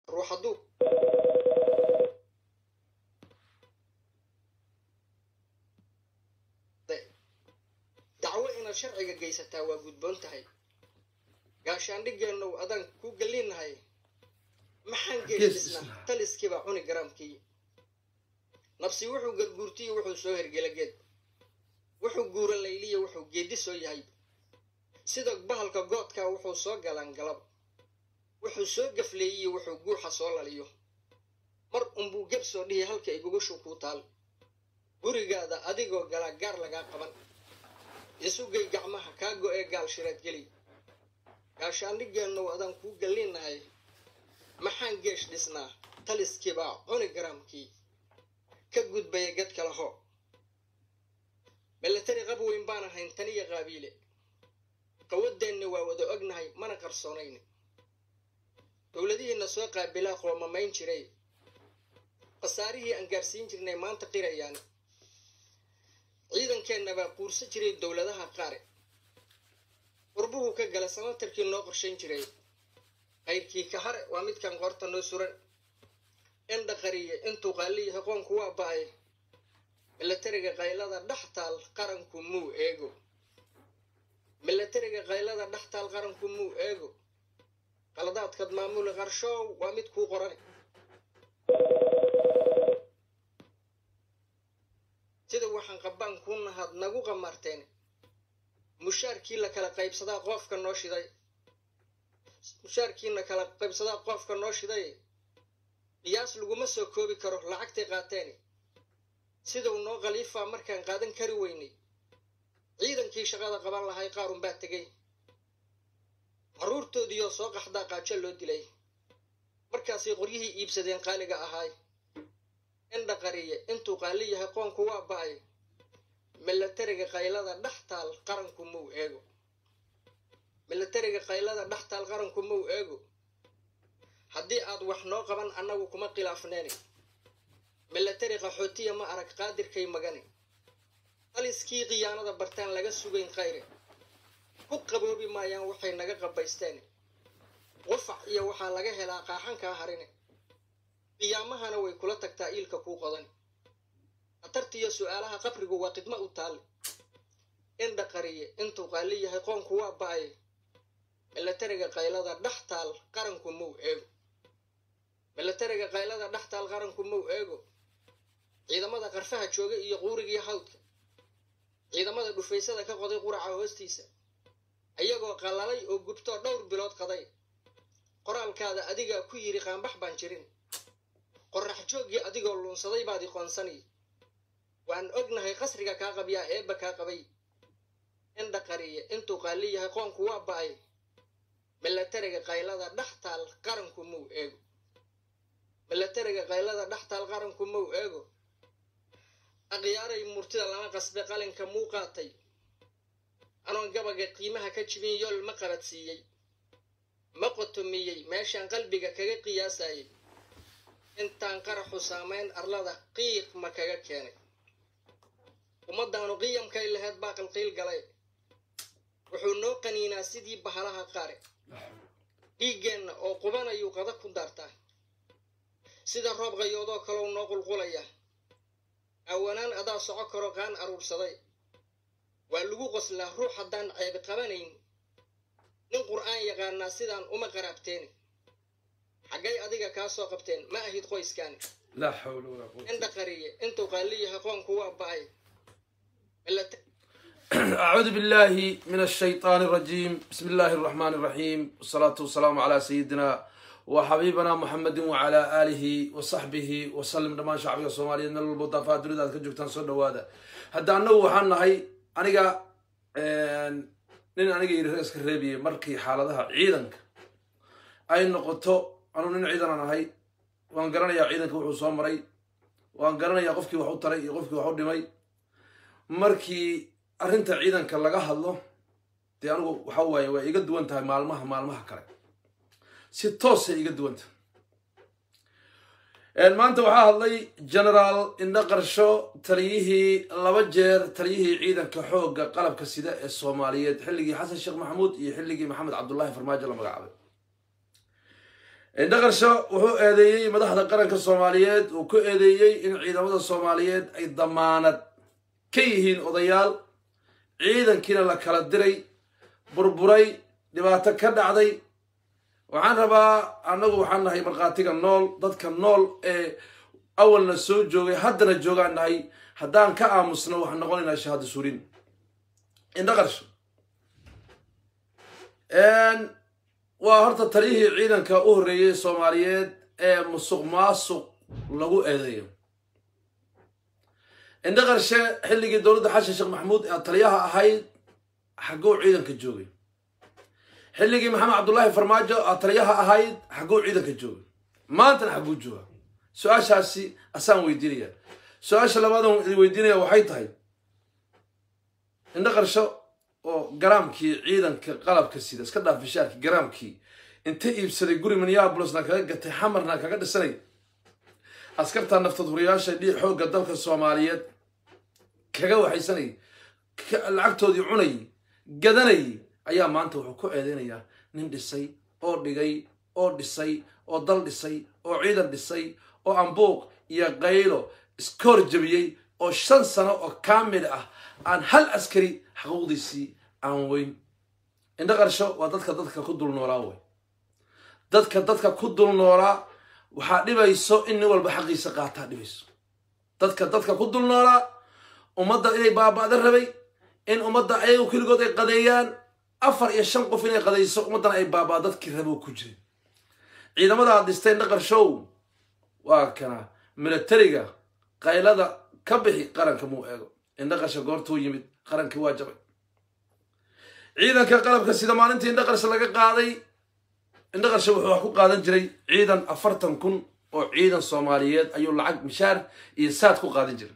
ruux hadduu dacwo inaad sharciga geysataa waa gudboon tahay gaashaandhigeennow adaan ku gelinahay maxaan geesdhisnaa taliskiibaa cuni garaamkii nabsi wuxuu garguurtiyo wuxuu soo hergela geed wuxuu guura layliya wuxuu geeddi soo yahay sida bahalka goodkaa wuxuu soo galaan galab wuxuu soo gafleeyiyo wuxuu guuxa soo laliyo mar unbuu geb soo dhihi halka igugashu kuu taal gurigaada adigoo galaa gaar lagaa qaban isugay gacmaha kaa go-ee gaal shireed geli gaashaandhigeennow adaan kuu gallinahay maxaan geesh dhisnaa taliskiibaa cuni garaamkii ka gudbaya gad kala ho milatari qab weyn baan ahayn taniya qaabiile qawadeenna waa wada ognahay mana qarsoonayne dowladihiina soo qaabilaa qoomamayn jiray khasaarihii aan gaarsiin jirnay maanta qirayaan ciidankeenna baa quursa jiray dowladaha qaare qurbuhu ka gala sanatarkii noo qorshayn jiray qayrkii ka hare waa midkan qoorta noo suran indha qariye intuu qaaliyahay qoonku waa ba-ay milatariga qaylada dhex taal qaranku muu eego milatariga qaylada dhex taal qaranku muu eego qaladaadkad maamuli qarshoow waa mid kuu qoran sida waxaan qabbaan kuu nahaad nagu qamarteen mushaarkii la kala qaybsadaa qoofka noo shiday mushaarkiina kala qaybsadaa qoofka noo shiday qiyaas laguma soo koobi karo lacagtay qaateen sidau noo khaliifaa markaan qaadan kari weynay ciidankii shaqada qaban lahay qaarun baa tegay carruurtoodiioo soo qaxdaa qaajo loo dilay markaasay qoryihii iibsadeen qaaliga ahaay indha qariye intuu qaali yahay qoonku waa ba-ay milatariga qaylada dhex taal qaranku muu eego milatariga qaylada dhex taal qaranku muu eego haddii aad wax noo qaban annagu kuma khilaafneeni milatari qaxootiya ma arag qaadirkay magani taliskii khiyaanada bartaan laga sugayn khayre ku qaboobi maayaan waxay naga qabaysteen qufac iyo waxaa laga helaa qaaxankaa harine qiyaamahana way kula tagtaa iilka kuu qodan khatartiiyo su-aalaha qabrigu waa khidmo u taalle indha qariye intuu qaali yahay qoonku waa ba-ay milatariga qaylada dhex taal qaranku muu eego milatariga qaylada dhex taal qaranku muu eego ciidamada qarfaha jooga iyo quurigii hawdka ciidamada dhufaysada ka qoday quraca hoostiisa ayagoo qallalay oo gubtoo dhowr bilood qaday qoraalkaada adigaa ku yidhi qaanbax baan jirin qorrax jooggii adigoo luunsaday baad iqoonsani waan ognahay qasriga kaa qabyaa eebba kaa qabay indha qariye intuu qaali yahay qoonku waa ba-ay milatariga qaylada dhex taal qaranku muu eego milatariga qaylada dhex taal qaranku muu eego aqyaaray murtida lama qasbe qalinka muu qaatay anoon gabaga qiimaha ka jibin yool ma qabadsiiyey ma qotomiyey meeshaan qalbiga kaga qiyaasayay intaan qaraxu saamayn arlada qiiq ma kaga keenay ummadaanu qiyamkay laheyd baa qalqiil galay wuxuu noo qaniinaa sidii bahalaha qaare dhiiggeenna oo qubanayuu qada ku daartaa sida roob qayoodoo kalow noo qulqulaya awanaan adaa soco karo qaan aruursaday waa lagu qoslaa ruux haddaan ceebi qabanayn nin qur'aan yaqaanaa sidaan uma qaraabteeni xaggay adiga kaa soo qabteen ma ahid qoyskaani لا حول ولا قوة indha qariye intuu qaali yahay qoonku waa ba-ay أعوذ بالله من الشيطان الرجيم بسم الله الرحمن الرحيم والصلاة والسلام على سيدنا وحبيبنا محمد وعلى آله وصحبه وسلم دمان شعبي الصومالي من البطافة دريد أذكر جوكتان صدى وادا هدا أنه وحان هاي أنيقا نين أنيقا يرسك الربي مركي حالتها عيدنك أي نقطة أنو نين عيدنا أنا هاي وان قرانا يا عيدنك وحو صومري وان قرانا يا قفكي وحو تري قفكي وحو دمي markii arrinta ciidanka laga hadlo dee anigu waxa waaye waa iga duwan tahay maalmaha maalmaha kale si toosay iga duwan tahay maanta waxaa hadlay generaal indho qarsho taliyihii laba jeer taliyihii ciidanka xoogga qalabka sida ee soomaaliyeed xilligii xasan sheekh maxamuud iyo xilligii maxamed cabdullaahi farmaajo la magacaabay indhaqarsho wuxuu eedeeyey madaxda qaranka soomaaliyeed uu ku eedeeyey in ciidamada soomaaliyeed ay damaanad ka yihiin odayaal ciidankiina la kala diray burburay dhibaato ka dhacday waxaan rabaa annagu waxaan nahay markhaatiga nool dadka nool ee awalna soo joogay haddana joogaan nahay haddaan ka aamusno waxaan noqonaynaa shahaado surin indhaqarsho waa horta taliyihii ciidanka u horreeyey soomaaliyeed ee musuq maasuq lagu eedeeyo indhaqarshe xilligii dowladda xashan sheekh maxamuud ee taliyaha ahayd xagguu ciidanka joogay xilligii maxamed cabdullaahi farmaajo aa taliyaha ahayd xagguu ciidanka joogay maantana xagguu jooga su-aashaasi asaan weydiinaya su-aasha labaadan idin weydiinaya waxay tahay indhaqarsho oo garaamkii ciidanka qalabka sida iska dhaaf bishaarkii garaamkii inta iibsaday guri minneabolosna kaga gatay xamarna kaga dhisanay askarta naftadhuriyaasha dhii xoogga dalka soomaaliyeed kaga waxaysanay lacagtoodii cunay gadanay ayaa maanta wuxuu ku eedeynayaa nin dhisay oo dhigay oo dhisay oo dal dhisay oo ciidan dhisay oo ambuuq iyo qaylo iska horjabiyey oo shan sano oo kaamil ah aan hal askari xaquuqdiisii aan weyn indhaqarsho waa dadka dadka ku dul noolaa wey dadka dadka ku dul noolaa waxaa dhibayso in nin walba xaqiisa qaataa dhibayso dadka dadka ku dul noolaa ummadda inay baaba'da rabay in ummadda ayagu keligood ay qadeeyaan afar iyo shan qof inay qadayso ummaddana ay baabaa dadkii rabo ku jiray ciidamadaad dhistay indhaqarshow waa kana milatariga qaylada ka bixi qaranka muu eego indhaqarsha goortuu yimid qarankii waa jabay ciidanka qalabka sida maalintii indhaqarsha laga qaaday indhaqarsha wuxuu wax ku qaadan jiray ciidan afartan kun oo ciidan soomaaliyeed ayuu lacag mishaar iyo saad ku qaadan jiray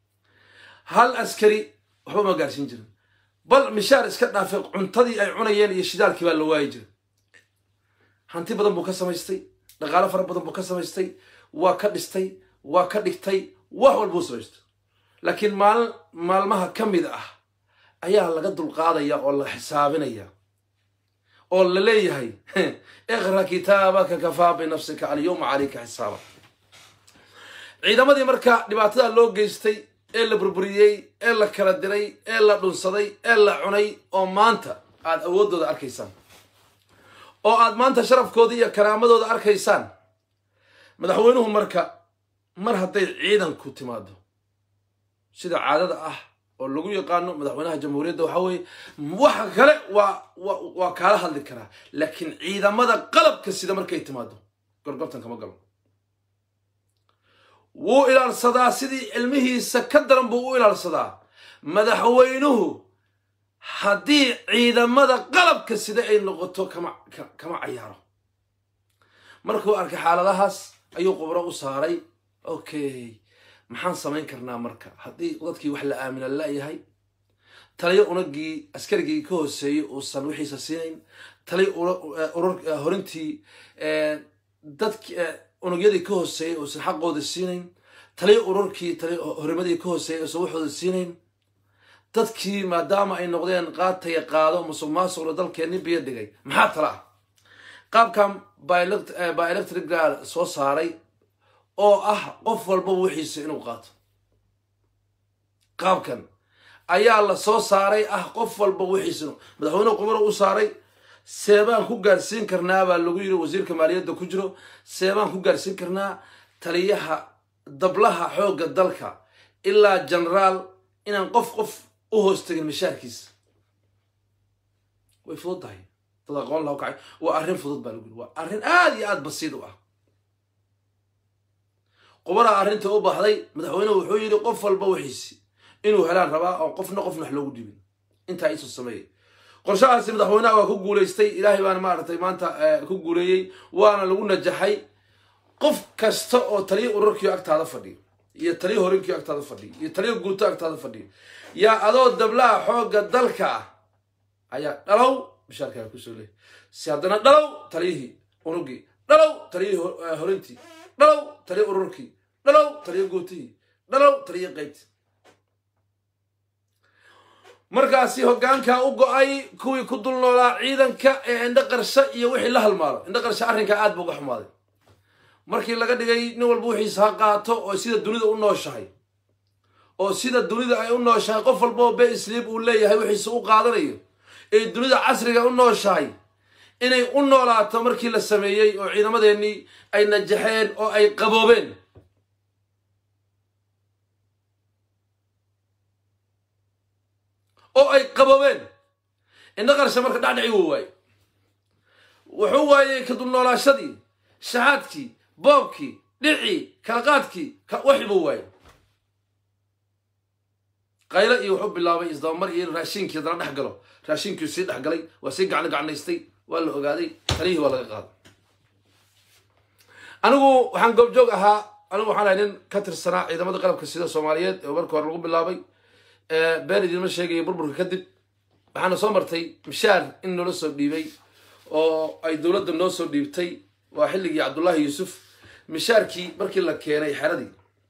hal askari waxba ma gaarsiin jirin bal mishaar iska dhaafay cuntadii ay cunayeen iyo shidaalkii baa la waayi jiray hanti badan buu ka samaystay dhaqaalo fara badan buu ka samaystay waa ka dhistay waa ka dhigtay wax walbuu samaystay laakiin maalin maalmaha ka mid ah ayaa laga dulqaadaya oo la xisaabinaya oo la leeyahay iqra kitaabaka kafaa binafsika alyawma calayka xisaaba ciidamadii marka dhibaatada loo geystay ee la burburiyey ee la kala diray ee la dhunsaday ee la cunay oo maanta aad awooddooda arkaysaan oo aad maanta sharafkooda iyo karaamadooda arkaysaan madaxweynuhu marka mar hadday ciidanku timaado sida caadada ah oo lagu yaqaano madaxweynaha jamhuuriyadda waxaa weeye waxa kale waa waa kaala hadli karaa laakiin ciidamada qalabka sida markay timaado gorgortan kama galo wuu ilaalsadaa sidii cilmihiisa ka daran buu u ilaalsadaa madaxweynuhu haddii ciidamada qalabka sida ay noqoto kama kama cayaaro markuu arkay xaaladahaas ayuu qubro u saaray okay maxaan samayn karnaa marka haddii dadkii wax la aamina la-yahay taliyo unagii askarigii ka hooseeyey uusan wixiisa siinayn taliyo horintii dadki unugyadii ka hooseeyey uusan xaqooda siinayn taliyo ururkii horimadii ka hooseeyey uusan waxooda siinayn dadkii maadaama ay noqdeen qaataya qaado musuq maasuqna dalkeenni biyo dhigay maxaa tala ah qaabkan by electrical soo saaray oo ah qof walbaba wixiisa inuu qaato qaabkan ayaa la soo saaray ah qof walba wixiisa inu madaxweyne qumaro u saaray seebaan ku gaarsiin karnaa baa lagu yiri wasiirka maaliyadda ku jiro seebaan ku gaarsiin karnaa taliyaha dablaha xoogga dalka ilaa genaraal inaan qof qof u hoos tegin mishaarkiisa way fudud tahay dad aqoon laha kacay waa arrin fudud baa lagu yiri waa arrin aada iyo aada basiid u ah qubaraa arrinta u baxday madaxweynehu wuxuu yidhi qof walba wixiisi inuu helaan rabaa oo qofna qofna wax loogu dhibin intaa isu sameeyay qorshahaasi madaxweynaha waa ku guulaystay ilaahay baana maaragtay maanta ku guuleeyey waana lagu najaxay qof kasta oo taliyo ururkiio agtaada fadhiyo iyo taliyo horinkiio agtaada fadhiyo iyo taliyo guuto agtaada fadhiyo yaa adoo dablaha xoogga dalka ah ayaa dhalow mishaarkaa kusoo leeyay si haddana dhalow taliyihii unugii dhalow taliyihii horintii dhalow taliyo ururkii dhalow taliyo guutihii dhalow taliyo qaybtii markaasi hoggaankaa u go-ay kuwii ku dul noolaa ciidanka ee indho qarshe iyo wixii la halmaalo indho qarshe arrinkaa aad buu uga xumaaday markii laga dhigay nin walba wixiisa ha qaato oo sida dunida u nooshahay oo sida dunida ay u nooshahay qof walba oo be isliib uu leeyahay wixiisa u qaadanayo ee dunida casriga u nooshahay inay u noolaato markii la sameeyey oo ciidamadeennii ay najaxeen oo ay qaboobeen oo ay qaboobeen indho qarshe marka dhacdhici wuu waayey wuxuu waayey ka dulnoolaashadii shaxaadkii boobkii dhicii kala qaadkii waxi buu waayey qaylo iyo wuxuu bilaabay isdabamar iyo in raashinkii haddana dhex galo raashinkii sii dhex galay waa sii gacno gacnaystay waa la ogaaday taliyihii waa laga qaaday anigu waxaan goobjoog ahaa anigu waxaan ahay nin ka tirsanaa ciidamada qalabka sida soomaaliyeed ee marka hore lagu bilaabay been idinma sheegaya burburka kadib waxaana soo martay mishaar in noola soo dhiibay oo ay dowladda noo soo dhiibtay waa xilligii cabdullaahi yuusuf mishaarkii markii la keenay xeradii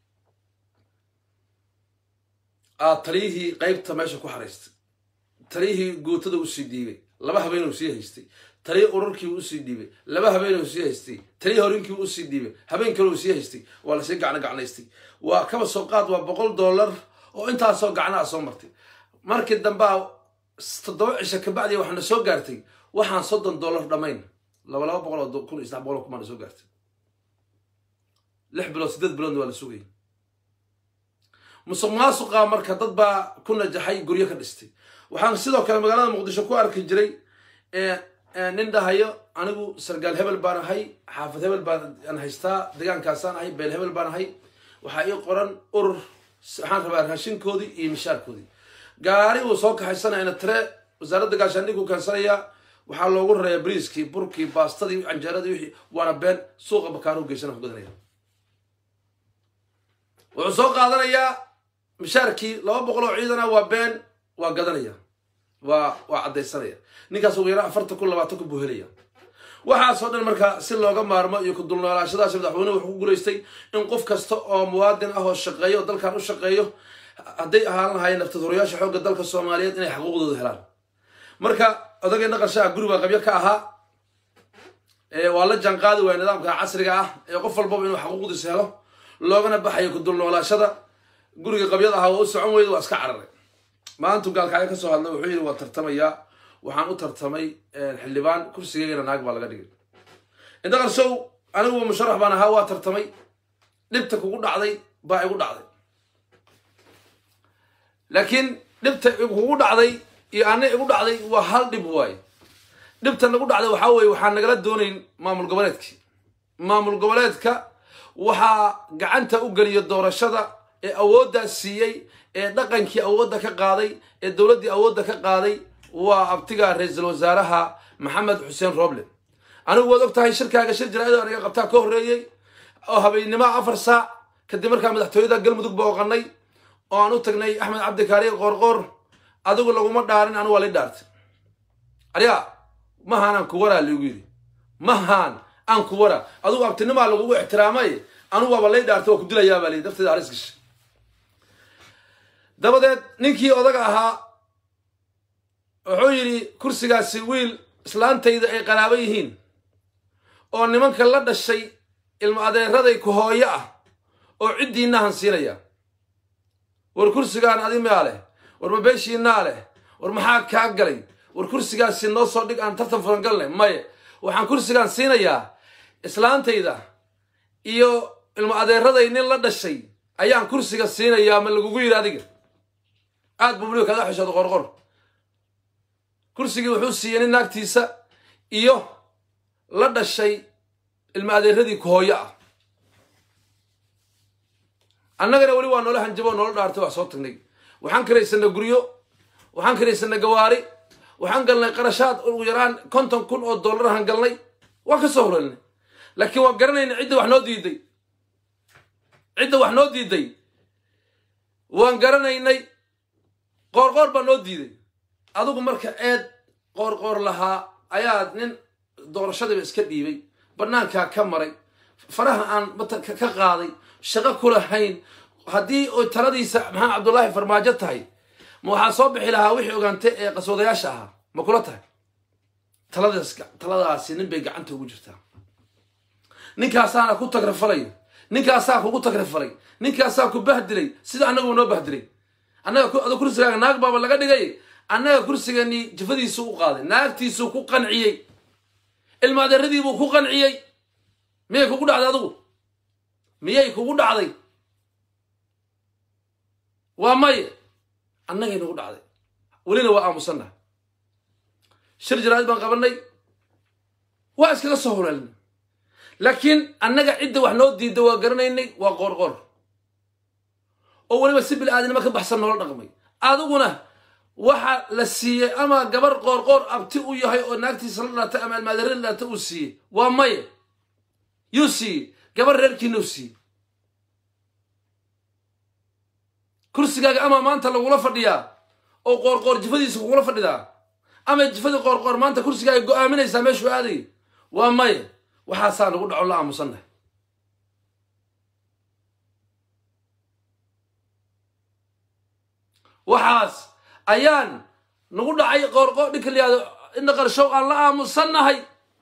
aa taliyihii qaybta meesha ku xaraystay taliyihii guutada usii dhiibay laba habeenuu sii haystay taliya urarkii usii dhiibay laba habeenuu sii haystay taliya horinkii usii dhiibay habeen kale uu sii haystay waa lasii gacno gacnaystay waa kaba soo qaad waa boqol dollar oo intaasoo gacnaha soo martay markii dambea toddoba cisho kabacdi waxaana soo gaartay waxaan soddon dollar dhammayn laba laba boqol oo kun iyo saddex boqol oo kumaana soo gaartay lix bilood siddeed biloodna waa la sugayay musuq maasuqa marka dad baa ku najaxay guryo ka dhistay waxaan sidoo kale magaalada muqdisho ku arki jiray nin dhahayo anigu sargaal hebel baan ahay xaafad hebel baan haystaa degaankaasaan ahay beel hebel baan ahay waxaa ii qoran urur waxaan rabaa raashinkoodii iyo mishaarkoodii gaari uu soo kaxaysanayana tire wasaaradda gaashaandhiguu keensanayaa waxaa loogu rarayaa briiskii burkii baastadii canjeeradii wixii waana been suuqa bakaaruhu geysana ku gadanaya wuxuu soo qaadanayaa mishaarkii laba boqol oo ciidana waa been waa gadanaya waa waa caddaysanaya ninkaas ugu yara afartan kun labaatan kun buu helaya waxaasoo dhan marka si looga maarmo iyo ku dulnoolaashadaas madaxweynuhu wuxuu ku guulaystay in qof kasta oo muwaadin ah oo shaqeeyo oo dalkan u shaqeeyo hadday ahaan lahaayeen naftadurayaasha xoogga dalka soomaaliyeed inay xaquuqdooda helaan marka odageenna qarshaha guri baa qabyo ka ahaa waa la jaanqaadi waaya nidaamka casriga ah ee qof walbaba inuu xaquuqdiisa helo loogana baxayo ku dulnoolaashada guriga qabyada ahaa waa u socon weyda waa iska cararay maalintu gaalkacyo ka soo hadlay wuxuu yidhi waa tartamayaa waxaan u tartamay xildhibaan kursigeygana naag baa laga dhigay indaqarsow anigu musharax baan ahaa waa tartamay dhibta kugu dhacday baa igu dhacday laakiin dhibta kugu dhacday iyo ana igu dhacday waa hal dhib waaye dhibta nagu dhacday waxaa weye waxaan nagala doonayn maamul goboleedkii maamul goboleedka waxaa gacanta u geliya doorashada ee awooddaa siiyey ee dhaqankii awoodda ka qaaday ee dowladdii awoodda ka qaaday waa abtiga ra-iisul wasaaraha maxamed xuseen roble anigu waad og tahay shirkaaga shir jaraa'id aniga qabtaa ka horreeyey oo habeennimo afar saac kadib markaa madaxtooyada galmudug booqanay oo aan u tagnay axmed cabdikaariir qoorqoor adigu laguma dhaarin anigu waa lay dhaartay aryaa mahaan aan ku waraa ligu yidhi mahaan aan ku waraa adigu abtinimaa lagugu ixtiraamay anigu waaba lay dhaartay waa ku dilayaa baa lii dafteeda halis gashay dabadeed ninkii odaga ahaa wuxuu yidhi kursigaasi wiil islaantayda ay qaraabo yihiin oo nimanka la dhashay ilmo adeeraday ku hooyo ah oo ciddiinnahan siinaya war kursigaan adi maa leh war mabeeshiinaa leh war maxaa kaa galay war kursigaasi noo soo dhig aan tartan furan galnay maye waxaan kursigaan siinayaa islaantayda iyo ilmo adeeraday nin la dhashay ayaan kursiga siinayaa ma lagugu yidhi adiga aad buu weliba kaga xishooda qorqor kursigii wuxuu siiyey nin naagtiisa iyo la dhashay ilmo adeeradii kuhooyo ah annagana weli waa noola hanjabo noola dhaartay waa soo tagnay waxaan karaysanay guryo waxaan karaysanay gawaari waxaan galnay qarashaad ugu yaraan konton kun oo dollarahan galnay waan ka soo horeelnay laakiin waan garanayna cidda wax noo diiday cidda wax noo diiday waan garanaynay qoorqoor baa noo diiday adigu marka eed qoorqoor lahaa ayaad nin doorashadiiba iska dhiibay bannaankaa ka maray faraha aan ka qaaday shaqo ku lahayn haddii oy taladiisa maxamed cabdullaahi farmaajo tahay ma waxaa soo bixi lahaa wixii ogaantay ee qaswadayaasha ahaa ma kula tahay taladaas taladaasi nin bay gacanta ugu jirtaa ninkaasaana ku tagrafalay ninkaasaa kugu tagrafalay ninkaasaa ku bahdilay sida annagu noo bahdilay annaga ado kursigaaga naag baaba laga dhigay annaga kursiganii jafadiisuu u qaaday naagtiisuu ku qanciyey ilmaadeeradiibuu ku qanciyey miyay kugu dhacday adigu miyay kugu dhacday waa maye annagay nagu dhacday welina waa aamusannaha shir jaraa'id baan qabanay waa iskaga soo horeelnay laakiin annaga cidda wax noo diidda waa garanaynay waa qoorqoor oo weliba si bil-aadinimo ka baxsan noola dhaqmay adiguna waxa la siiyey ama gabar qoorqoor abti u yahay oo naagtiisa la dhalatay ama almaadarada la dhalatay uu siiyey waa maye yuu siiyey gabar reerkiina u siiyey kursigaaga ama maanta lagula fadhiyaa oo qoorqoor jifadiisa kugula fadhidaa ama jifadii qoorqoor maanta kursigaaga go-aaminaysaa meeshuu aaday waa maye waxaasaa nagu dhaco la aamusannahay waxaas ayaan nagu dhacay qoorqoor dhinka layihahdo indha qarshow aan la aamusannahay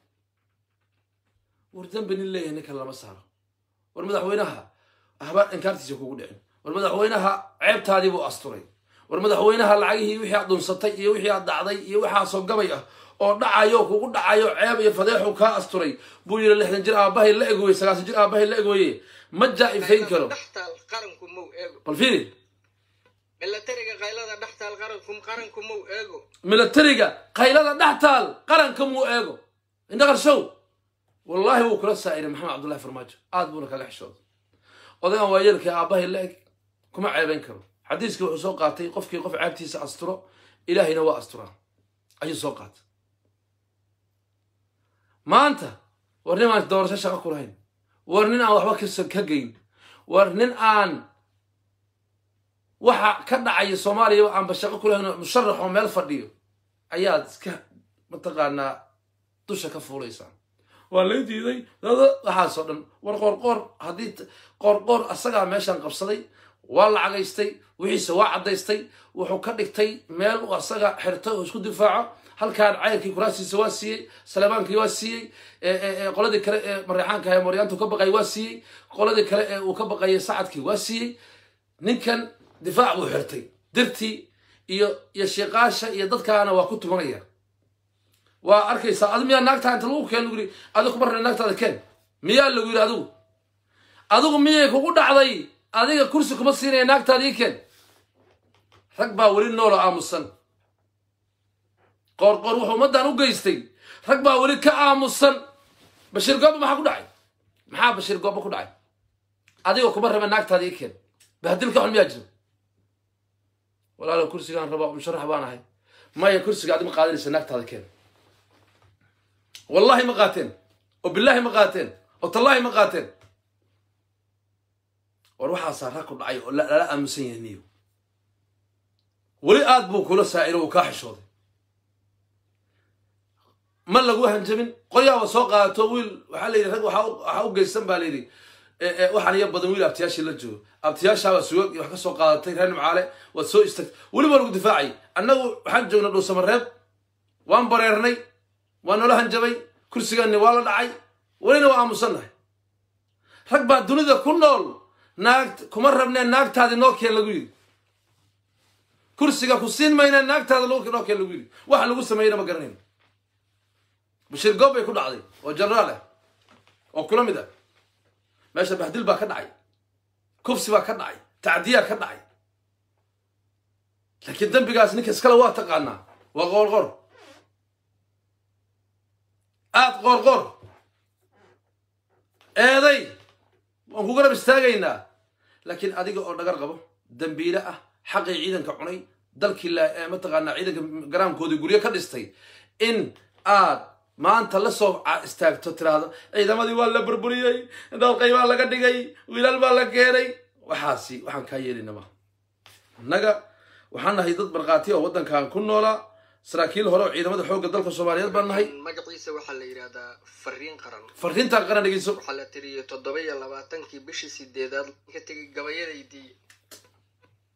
war dambi nin leeyahay ninkan lama saaro war madaxweynaha ahbaa inkaartiisa kugu dhicin war madaxweynaha ceebtaadii buu asturay war madaxweynaha lacagihii wixii aad dhunsatay iyo wixii aad dhacday iyo waxaasoo gabay ah oo dhacayo kugu dhacayo ceeb iyo fadeexu kaa asturay buu yidhi lixdan jir aabahay la egooye sagaasan jir aabahay la egooye ma jaa-ifayn karo dhextaal qaranku mow eego bal fiiri milatariga qaylada dhextaal qaranku qaranku mow eego milatariga qaylada dhex taal qaranka muu eego indha qarshow wallaahi wuu kula saa'iray maxamed cabdullahi farmaajo aad buuna kaga xishooday odagan waa yeelkii aabbahay la eg kuma ceebayn karo xadiiskii wuxuu soo qaatay qofkii qof ceebtiisa asturo ilaahayna waa asturaa ayuu soo qaatay maanta war nin aan doorasho shaqo ku lahayn war nin aan waxba kas ka geyn war nin aan waxa ka dhacaya soomaaliyaba aanba shaqo ku lahayn oo musharax oo meel fadhiyo ayaad iska mataqaanaa dusha ka fuulaysaa waa lay diiday dada waxaasoo dhan war qoorqoor haddii qoorqoor asagaa meeshaan qabsaday waa lacagaystay wixiise waa caddaystay wuxuu ka dhigtay meel uu asaga xirtay oo isku difaaco halkaan cayrkii kuraasiisa waa siiyey salebaankii waa siiyey qoladii kale ee mareexaanka ee maryaantu ka baqayay waa siiyey qoladii kale ee uu ka baqayay sacadkii waa siiyey ninkan difaac buu xirtay dirtii iyo iyo shiiqaasha iyo dadkaana waa ku tumanaya waa arkaysaa adi miyaa naagtaa inta lagu keen lagu yidhi adigu kuma rabna naagtaada keen miyaa lagu yidhi adigu adigu miyay kugu dhacday adiga kursi kuma siinaya naagtaada ii keen rag baa weli noolo aamusan qoorqoor wuxuu ummaddan u geystay rag baa weli ka aamusan bashiir gooba maxaa ku dhacay maxaa bashiir gooba ku dhacay adiga kuma raba naagtaada ii keen bahdilka xun miyaa jiro walaalo kursigaan rabaa musharax baan ahay maya kursiga adi ma qaadanaysa naagtaada keen wallahi ma qaateen oo billaahi ma qaateen oo tallaahi ma qaateen war waxaasaa rag ku dhacay oo lala aamusan yahay niyo weli aad buu kula saa'iro uu kaa xishooday ma lagu hanjabin qoryaaba soo qaadato wiil waxaa layidhi rag waxaa u geysan baa layidhi waxaan iyo badan wiil abtiyaashii la joogo abtiyaashaabaa suwag wax ka soo qaadatay reer nimcaale waad soo istagtay weliba lagu difaacay annagu waxaan joognay dhuusamareeb waan bareernay waa noola hanjabay kursigaanni waa la dhacay welina waa aamusannahay rag baa dunida ku nool naag kuma rabnee naagtaadi noo keen lagu yidhi kursiga ku siin maynee naagtaada noo keen lagu yidhi waxa lagu sameeyeyna ma garanayno bashiir goob bay ku dhacday oo jenaraal ah oo kula mid ah meesha bahdil baa ka dhacay kufsi baa ka dhacay tacdiyaa ka dhacay laakiin dembigaas ninka iskale waa taqaanaa waa qoorqor aad qoorqor eeday waan ku garab istaagaynaa laakiin adiga oo dhagar qabo dembiile ah xaqii ciidanka cunay dalkii mataqaanaa ciidanka garaamkoodii guryo ka dhistay in aad maanta la soo istaagto tiraahdo ciidamadii waa la burburiyey dhalqay baa laga dhigay wiilal baa la keenay waxaasi waxaan kaa yeelinama innaga waxaan nahay dad markhaati oo waddankan ku noolaa saraakiil hore oo ciidamada xoogga dalka soomaaliyeed baan nahay magaciisa waxaa la yidhahdaa fariin qaran fariintaa qaran dhegeyso waxaa la tiriyey toddoba iyo labaatankii bishii sideedaad ka tegay gabayadaydii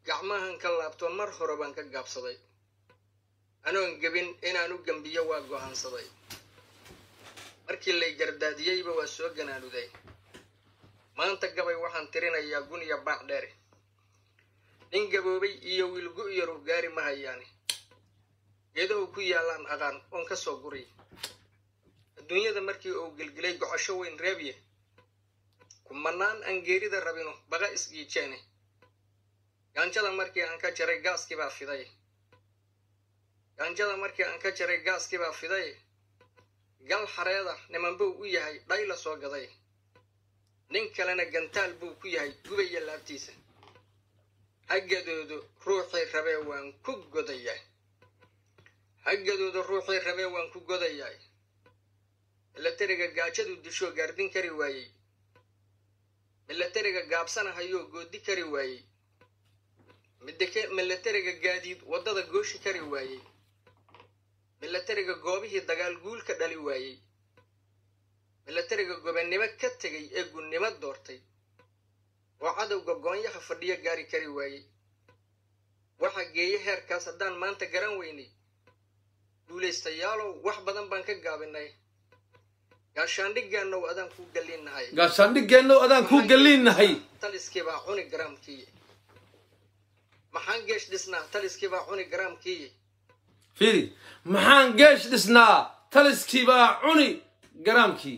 gacmahan ka laabto mar hore baan ka gaabsaday anoon gebin inaan u gembiyo waa go'aansaday markii lay gardaadiyeyba waa soo ganaanuday maanta gabay waxaan tirinayaa guniya baac dheere nin gaboobay iyo wiilgu yaru gaari ma hayaani geedahu ku yaallaan aqaan oon ka soo guriy adduunyada markii uu gelgelay gocosho weyn reebye kumanaan aan geerida rabino baqa isgiijeene gaanjada markii aan ka jaray gaaskii baa fiday gaanjada markii aan ka jaray gaaskii baa fiday gal xareeda niman buu u yahay dhay la soo gaday nin kalena gantaal buu ku yahay gubaya laabtiisa haggadoodu ruuxii rabee waan ku godayaa haggadoodu ruuxii rabee waan ku godayaa milatariga gaajadu dishoo gaardin kari waayey milatariga gaabsanahayoo goodi kari waayey milatariga gaadiid waddada gooshi kari waayey milatariga goobihii dagaal guulka dhali waayey milatariga gobannimo ka tegay ee gunnimo doortay oo cadowga goonyaha fadhiyo gaari kari waayey waxa geeye heerkaas haddaan maanta garan weynay guulaystayaalow wax badan baan ka gaabinay gaashaandhigeennow adaan kuu galliinnahay gaashaandhigeennow adaan kuu galliinnahay taliskii baa cuni garaamkiiye maxaan geesh dhisnaa taliskii baa cuni garaamkiiye fiiri maxaan geesh dhisnaa taliskii baa cuni garaamkii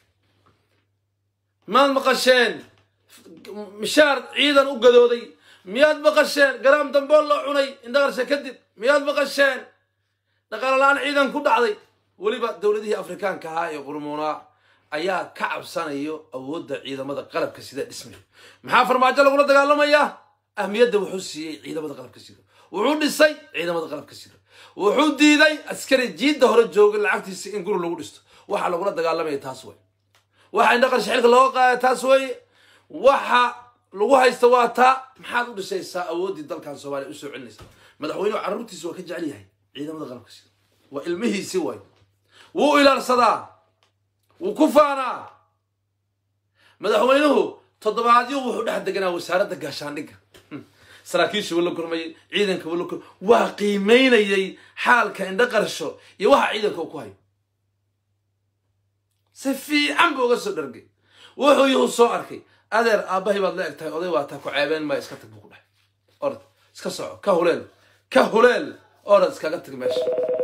maad maqasheen mishaar ciidan u gadooday miyaad maqasheen garaam dambool loo cunay indhaqarshe kadib miyaad maqasheen dhaqaalo la-aan ciidan ku dhacday weliba dowladihii afrikaanka ahaa ee qurmuunaa ayaa ka cabsanayo awoodda ciidamada qalabka sida dhismaya maxaa farmaajo lagula dagaalamayaa ahmiyadda wuxuu siiyey ciidamada qalabka sida wuxuu dhisay ciidamada qalabka sida wuxuu diiday askari jiidda hore joogay lacagtiisa in guri lagu dhisto waxaa lagula dagaalamaya taas wey waxa indhaqarshe xilka looga qaada taas weye waxa lagu haysta waa taa maxaad u dhisaysaa awooddii dalkan soomaaliya usoo celinaysa madaxweynuhu carruurtiisa waa ka jecel yahay ciidamada qalabka sida waa ilmihiisi waay wuu ilaalsadaa wuu ku faanaa madaxweynuhu toddobaadyo wuxuu dhex deganaa wasaaradda gaashaandhigga saraakiisha wuu la kulmayay ciidanka wuu la kulmay waa qiimaynayay xaalka indho qarsho iyo waxa ciidanka uu ku hayo si fiican buu uga soo dhargay wuxuu yuhu soo arkay adeer aabbahay baad la eg tahay oday waa taa ku ceebeen maya iska tag buu ku dhahay orad iska soco ka huleel ka huleel orad iskaga tag meesha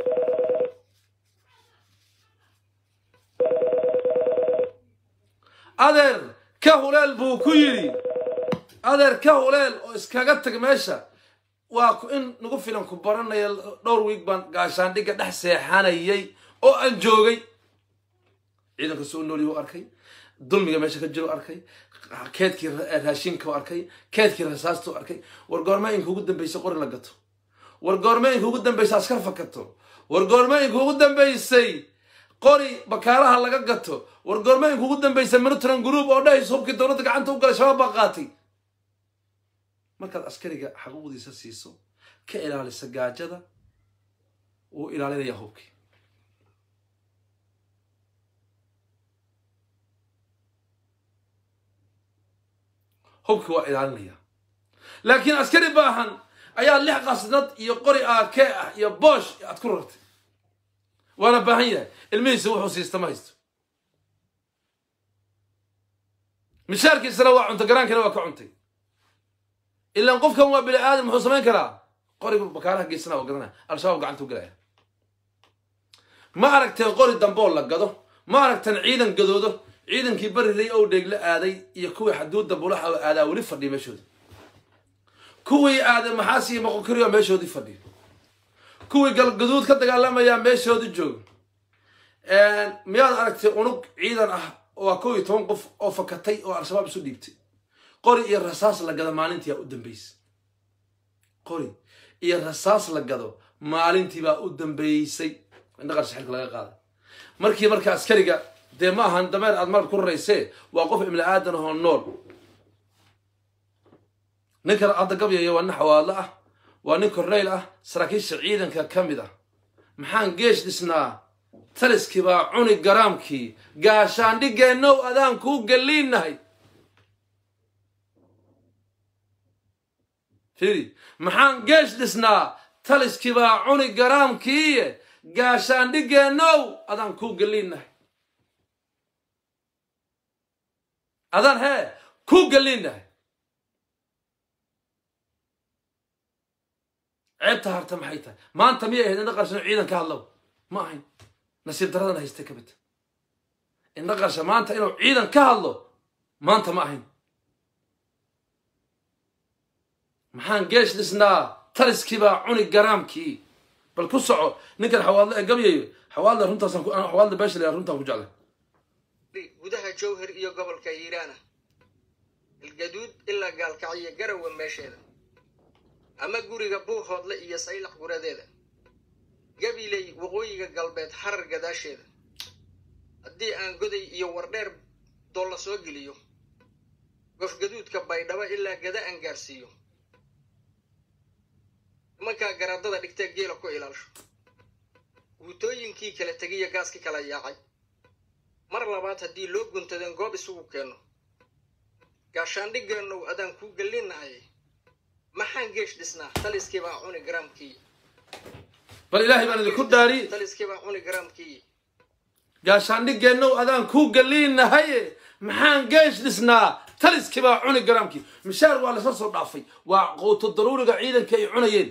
adeer ka huleel buu ku yidhi adeer ka huleel oo iskaga tag meesha waa in nagu filan ku baranaya dhowr wiig baan gaashaandhigga dhex seexanayay oo aan joogay ciidanka soo nooliyay u arkay dulmiga meesha ka jiro arkay keedkii raashinka u arkay keedkii rasaasta u arkay war goormooyinka ugu dambeysay qori la gato war goormooyinka ugu dambeysay askar fakato war goormooyinka ugu dambeysay qori bakaalaha laga gato war goormooyinka ugu dambeysay militran group oo dhahayso hubkii dowladda gacanta u galay shabaab baa qaatay markaad askariga xaquuqdiisa siiso ka ilaalisa gaajada wuu ilaalinayaa hubkii hubki waa ilaalinaya laakiin askari baahan ayaa lix qasnad iyo qori aakee ah iyo boosh aad ku rartay waana baahan yahay ilmihiisa wuxuu siista ma haysto mishaarkiisana waa cuntay garaankina waa ka cuntay ilaan qofkan waa bini aadam muxuu samayn karaa qorigu bakaaraha geysana waa gadanaya al-shabaab gacanta u galaya ma aragteen qori dambool la gado ma aragteen ciidan gadoodo ciidankii bariray ow dheegla aaday iyo kuwii xaduudda bulaxa oo aadaa weli fadhiya meeshooda kuwii aaday maxaas iyo moqokariyo meeshoodii fadhiya kuwii galgaduud ka dagaalamayaa meeshoodii jooga miyaad aragtay unug ciidan ah waa kow iyo toban qof oo fakatay oo al-shabaab isu dhiibtay qori iyo rasaas la gado maalintiibaa u dambeysay qori iyo rasaas la gado maalintiibaa u dambeysay indhaqarsha xilka laga qaaday markii marka askariga dee ma ahan dameer aad marad ku raraysee waa qof ibni aadan ahoo nool ninkan hadda gabyaya waa nin xawaadlo ah waa nin korneyl ah saraakiisha ciidanka ka mid ah maxaan geesh dhisnaa taliskii baa cuni garaamkii gaashaandhigeennow adaan kuu galliinnahay fiiri maxaan geesh dhisnaa taliskii baa cuni garaamkiiye gaashaandhigeennow adaan kuu geliinnahay adaan hee kuu geliinnahay ceebta harta maxay tahay maanta miyay ahayd indha qarshan ciidan ka hadlow ma ahayn nasiib daradan haystay ka mid indha qarsha maanta inuu ciidan ka hadlo maanta ma ahayn maxaan geesh dhisnaa taliskii baa cuni garaamkii bal ku soco ninkan xawaadle ee gabyayo xawaadle runtaasaan xawaadle beeshale runtaan ku jeclay gudaha jowhar iyo gobolka hiiraana ilgaduud ilaa gaalkacyo garawa meesheeda ama guriga buuhoodle iyo saylax guradeeda gabiley waqooyiga galbeed harar gadaasheeda haddii aan goday iyo wardheer doolla soo geliyo gofgaduudka baydhabo ilaa gada aan gaarsiiyo nimankaa garaadada dhigtee geela ku ilaasho guutooyinkii kala tegiya gaaskii kala yaacay mar labaad haddii loo guntadeen goob isugu keenno gaashaandhigeennow adaan kuu gellinnahay maxaan geesh dhisnaa taliskii baa cuni garaamkii bal ilaahay baan idinku dhaari taliskii baa cuni garaamkii gaashaandhigeennow adaan kuu geliinnahaye maxaan geesh dhisnaa taliskii baa cuni garaamkii mishaar waa lasla soo dhaafay waa quuto daruuriga ciidanka ay cunayeen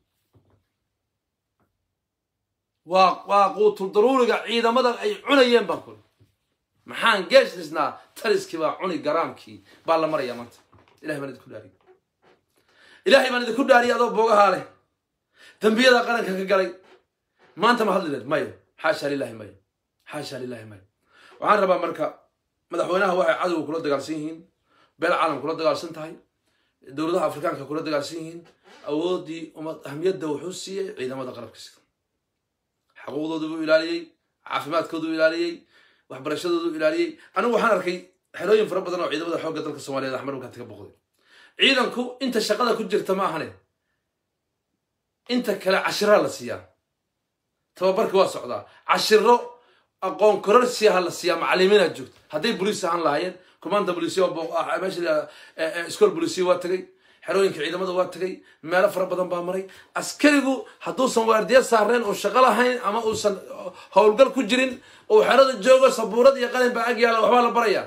waa waa quutu daruuriga ciidamada ay cunayeen baan kuli maxaan geesh dhisnaa taliskii baa cuni garaamkii baa la marayaa maanta ilahay baan idinku dhaariy ilaahay baan idinku dhaariyay adoo boogahaa leh dembiyada qaranka ka galay maanta ma hadli leed mayo xaasha lilahi mayo xaasha lilahi mayo waxaan rabaa marka madaxweynaha waxay cadowga kula dagaalsan yihiin beel caalam kula dagaalsan tahay dowladaha afrikaanka kula dagaalsan yihiin awooddii uma ahmiyadda wuxuu siiyey ciidamada qalabka sida xaquuqdoodu buu ilaaliyey caafimaadkoodu ilaaliyey waxbarashadoodu ilaaliyey anigu waxaan arkay xerooyin fara badan oo ciidamada xoogga dalka soomaaliyeed axmed ukaati ka boqday ciidanku inta shaqada ku jirta ma ahane inta kale cashiraa la siiyaa tababarki waa socdaa cashiro aqoon kororsiaha la siiyaa macalimiinaa joogta hadday boliis ahaan lahaayeen commanda bolisia meesha school bolisia waa tagay xerooyinka ciidamada waa tagay meelo fara badan baa maray askarigu hadduusan waardiya saareen oo shaqo lahayn ama uusan howlgal ku jirin oo xerada joogo sabuurad iyo qalin baa ag yaala waxbaa la barayaa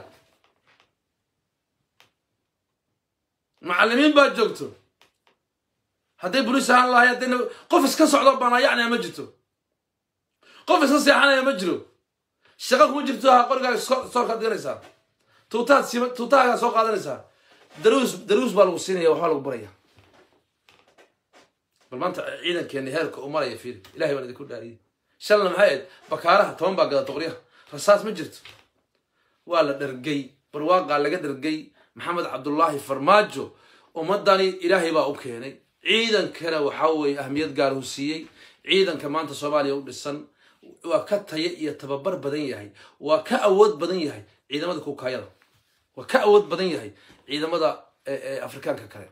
macalimiin baa joogto hadday boliis ahaan lahay hadday qof iska socdo baanayacnaya ma jirto qof iska seexanaya ma jiro shaqa kuma jirto ha qorigaaga soorkaad dhiganaysaa tuutaad siima tuutahaagaa soo qaadanaysaa daruus daruus baa lagu siinaya waxbaa lagu baraya bal maanta ciidankeena heerka u maraya fiiri ilahay baan idinku dhaariyey shalna maxay ahayd bakaaraha toban baa gada doqoryaha rasaas ma jirto waa la dhargay barwaaqaa laga dhargay maxamed cabdullaahi farmaajo ummadani ilaahay baa u keenay ciidankana waxaa weeye ahmiyad gaar uu siiyey ciidanka maanta soomaaliya u dhisan waa ka taya iyo tababar badan yahay waa ka awood badan yahay ciidamada kukaayada waa ka awood badan yahay ciidamada afrikaanka kale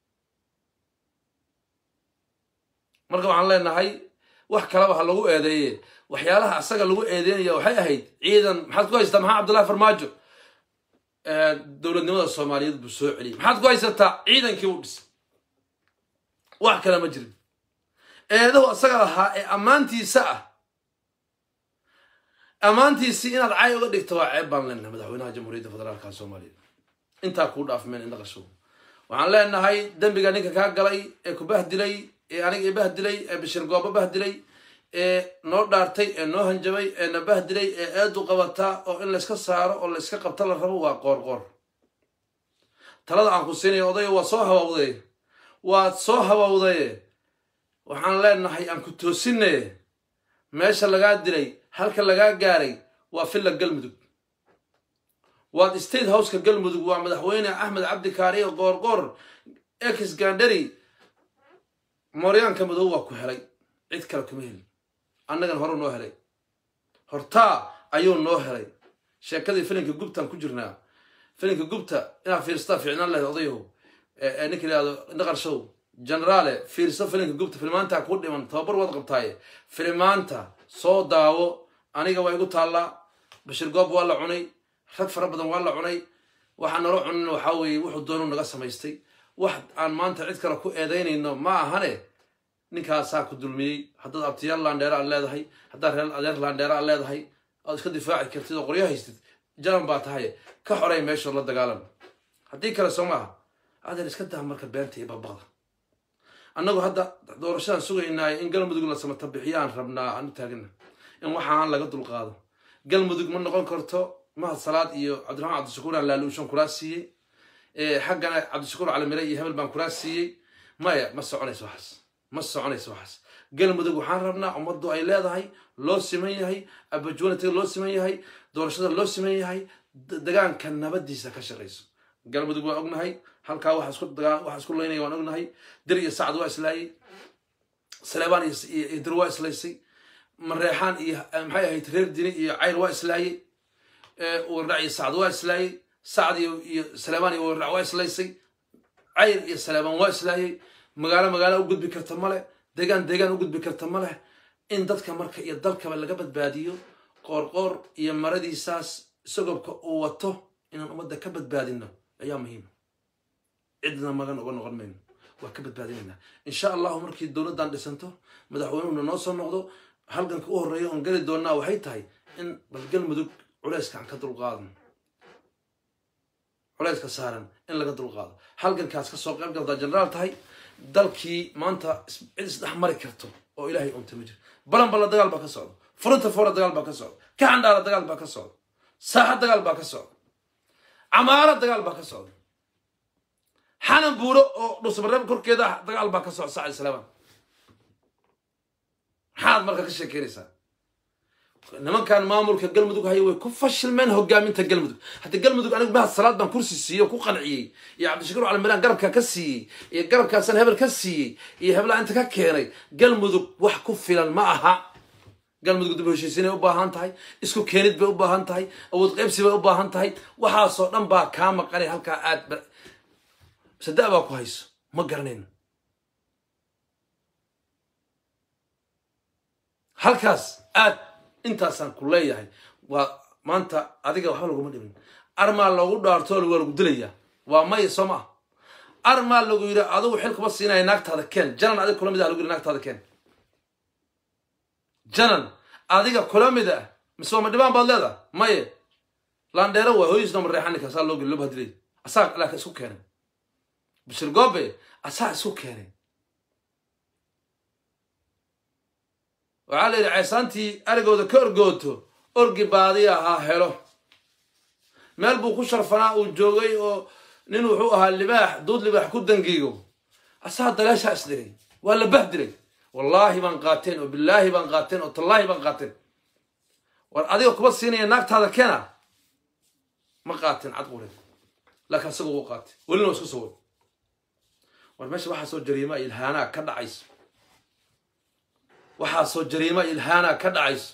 marka waxaan leenahay wax kaleba ha lagu eedeeye waxyaalaha asaga lagu eedeynaya waxay ahayd ciidan maxaad ku haysataa maxaa cabdullahi farmaajo dowladnimada soomaaliyeed buu soo celiyay maxaad ku haysataa ciidankii u dhisay wax kale ma jirin eedahu asaga lahaa ee ammaantiisa ah ammaantiisii inaad cay uga dhigto waa ceeb baan leenahay madaxweynaha jamhuuriyadda federaalka soomaaliya intaa kuu dhaafmeen indha qashow waxaan leenahay dembiga ninka kaa galay ee ku bahdilay ee aniga i bahdilay ee bishir goobo bahdilay ee noo dhaartay ee noo hanjabay ee na bahdilay ee eedu qabataa oo in layska saaro oo layska qabta la rabo waa qoor qoor talada aan ku siinaya odayo waa soo hawawday waad soo hawawdaye waxaan leenahay aan ku toosinaye meesha lagaa dilay halka lagaa gaaray waa villa galmudug waad state houseka galmudug waa madaxweyne axmed cabdi kaariyo qoorqoor ex gandheri mooryaanka madow waa ku helay cid kale kuma helin annagan horeu noo helay hortaa ayuu noo helay sheekadii filinka gubtaan ku jirnaa filinka gubta inaad fiirstaa fiicnaan lahayd odayahu ninka yihahdo naqarshow generaale fiirso filinka gubta filmaanta ku dhiman tababar waad qabtaaye filmaanta soo daawo aniga waa igu taallaa bashir goob waa la cunay rag fara badan waa la cunay waxaa nala cunin waxaa weeye wuxuu doonu naga samaystay wax aan maanta cid kale ku eedaynayno ma ahane ninkaasaa ku dulmiyey haddaad abtiyaal laandheera aad leedahay haddaad reer adeer laandheera aad leedahay aad iska difaaci kartid oo qoryo haystid jalan baa tahay ka xoray meeshood la dagaalan haddii kale soo maaha adeer iska daa marka beenta iyo babaqda annagu hadda doorashadan sugaynaayo in galmudug la samata bixiyaan rabnaa aanu taagana in waxaan laga dulqaado galmudug ma noqon karto mahad salaad iyo cabdiraxmaan cabdishakuur aan laaluushan kuraas siiyey xaggana cabdishakuur calimire iyo hebel baan kuraas siiyey maya ma soconayso waxaas ma soconayso waxaas galmudug waxaan rabnaa ummaddu ay leedahay loo siman yahay abajuunatiga loo siman yahay doorashada loo siman yahay degaanka nabadiisa ka shaqayso galmudug waa ognahay halkaa waxa isku laynaya waan ognahay dir iyo sacad waa islaayey saleebaan iyo dir waa islaysay mareexaan iyo maxay ahayd reer dini iyo cayr waa islaayey warrac iyo sacad waa islaayey sacad iyo saleebaan iyo warrac waa islaysay cayr iyo saleebaan waa islaayey magaalo magaalo u gudbi karta male degaan deegaan u gudbi karta ma leh in dadka marka iyo dalkaba laga badbaadiyo qoorqoor iyo maradiisaas isagobka uu wato inaan ummadda ka badbaadino ayaa muhiima cidna magan uga noqon mayno waa ka badbaadinaynaa insha allahu markii dowladdan dhisanto madaxweynuhuna noo soo noqdo halganka u horreeya oon geli doonnaa waxay tahay in bal galmudug culayska aan ka dulqaadno culayska saaran in laga dulqaado halgankaas ka soo qayb galtaa jenaraal tahay dalkii maanta cid isdhex mari karto oo ilaahay unta ma jiro balan balla dagaal baa ka socda furunta foora dagaal baa ka socda kaxandhaala dagaal baa ka socda saaxa dagaal baa ka socda camaaro dagaal baa ka socda xanan buuro oo dhusmareeb korkeeda dagaal baa ka socda sacad islaamaan maxaad marka ka sheekeynaysaa nimankan maamulka galmudug haya way ku fashilmeen hogaaminta galmudug haddii galmudug anigu mahad salaad baan kursi siiyey oo ku qanciyey iyo cabdishakuur calimiraan garabkaa ka siiyey iyo garabkaasaan hebel ka siiyey iyo heblaha inta ka keenay galmudug wax ku filan ma aha galmudug dib heshiisiinay u baahan tahay isku keenid bay u baahan tahay awood qaybsi bay u baahan tahay waxaasoo dhan baa kaa maqanay halkaa aad sada baa ku hayso ma garanayno halkaas aad intaasaan ku leeyahay waa maanta adiga waxba laguma dhimin armaa loogu dhaartoo waa lagu dilayaa waa maya soo maa armaa lagu yidhi adigu xil kuma siinaya naagtaada keen janan adiga kula mid ah lagu yidhi naagtaada keen janan adiga kula mid ah mise waa ma dhibaan baad leedaha maye laandheero waa hooyisna mareexan ninka saa loo geli loo bahadilay asaa laakiin isku keenay bashir goobe asaa isku keenay waxaa la yidhi ceesaantii arigooda ka orgooto orgi baadi ahaa helo meel buu ku sharfanaa uu joogay oo nin wuxuu ahaa libaax duud libaax ku dangiigo asaa dagaashaa isdhigay waa la bahdiray wallaahi baan qaateen oo bilaahi baan qaateen oo tallaahi baan qaateen war adiga kuma siinaya naagtaada keena ma qaateen cadqureed laakiin asaga wuu qaatay welina waa isku soo wad war meesha waxaa soo jariimaa ilhaanaa ka dhacayso waxaasoo jariima ilhaana ka dhacayso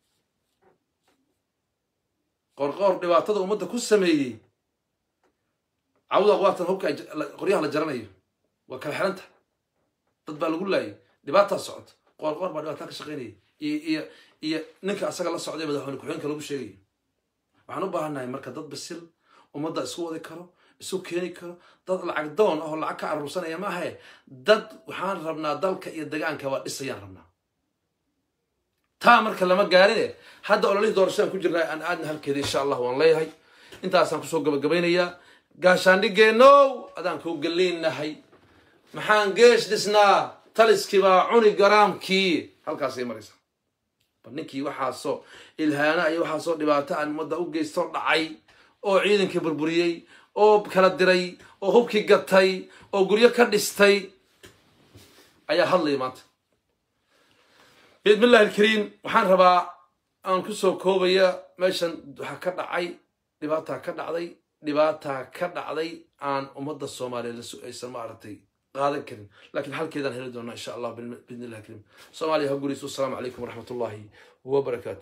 qorqoor dhibaatada ummadda ku sameeyey cawda waatan hubka qoryaha la jaranayo waa kala xiranta dad baa lagu laayay dhibaataa socota qoorqoor baa dhibaataa ka shaqaynaya iyo iyo iyo ninka asaga la socday madaxweyne ku-xigeenka lagu sheegayo waxaan u baahannahay marka dad basil ummadda isku wadi karo isu keeni karo dad lacag doon ahoo lacag ka aruursanaya ma ahae dad waxaan rabnaa dalka iyo degaanka waa dhisayaan rabnaa taa marka lama gaarine hadda ololihii doorashadaan ku jirnaa aan aadna halkeeda insha allah waan leeyahay intaasaan kusoo gabagabaynayaa gaashaandhigeenow adaan kuu galiinnahay maxaan geesh dhisnaa taliskii baa cuni garaamkii halkaasay maraysaa bal ninkii waxaasoo ilhaana iyo waxaasoo dhibaato aan ummadda u geysto dhacay oo ciidankii burburiyey oo kala diray oo hubkii gatay oo guryo ka dhistay ayaa hadlaya maanta biidmillahi alkariim waxaan rabaa aan kusoo koobaya meeshan waxaa ka dhacay dhibaataa ka dhacday dhibaataa ka dhacday aan ummadda soomaaliyeed aysan maaragtay qaadan karin lakiin halkeedaan heli doonaa insha allah biidnillahi alkariim soomaaliya ha guriis wasalaamu calaykum waraxmat ullahi wabarakaatu